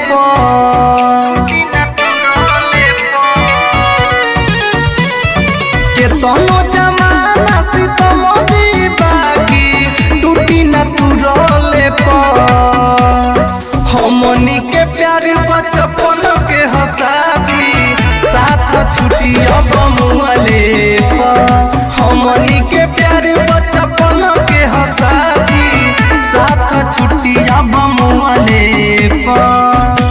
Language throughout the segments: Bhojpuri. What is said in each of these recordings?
केतनो जमाना सितम भी बाकी टूटी न तुरले पर हमनी के प्यार बचपन के हसाती साथ छुटी अब मुहले पर हमनी के प्यार बचपन के हसाती साथ छुटी अब मुहले पर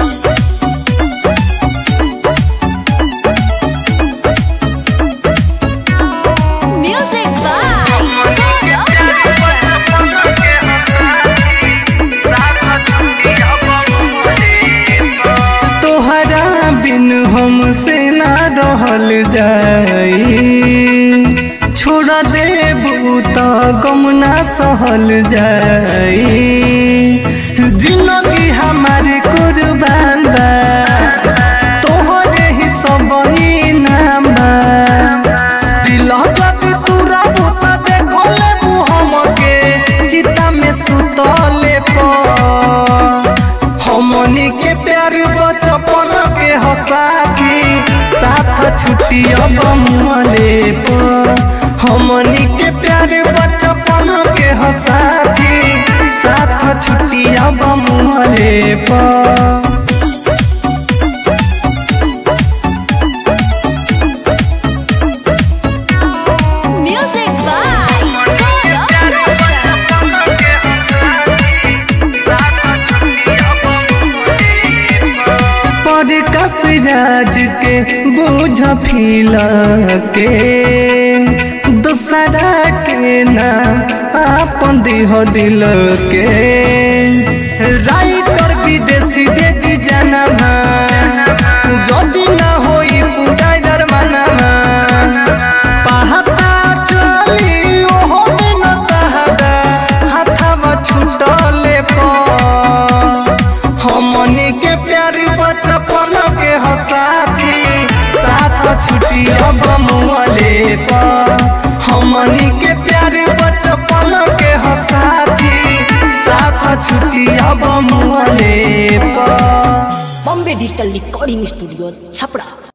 Music by तोहरा बिन हमसे ना रहल जाई छोड़ देबू त गम ना सहल जाई जिंदगी हमारी कुर्बान बा तोहरे ही सब ही नाम बा दिल जब तूरा भूत देखले मुहम के चिता में सुतले पर हमनी के प्यार बचपन के हसाथी साथ छुट्टी अब मुहले पर हमनी के प्यार बचपन के हसाथी साथ छुट्टी अब मुहले पर Music by पर कसराज के बोझ फील के दूसरा के ना आपन देह दिल के राइटर विदेशी दे दी जनमा जदि ना होई पूरा दरमानमा पहाता चली ओहो दिन तहदा हाथवा छुटले पर हमनी के प्यार बचपन के हसाथी साथ छुट्टी अब मुहले पर हमनी के प्यार बचपन के हसाथी साथ छुट्टी अब मुहले पर Bombay digital recording studio Chhapra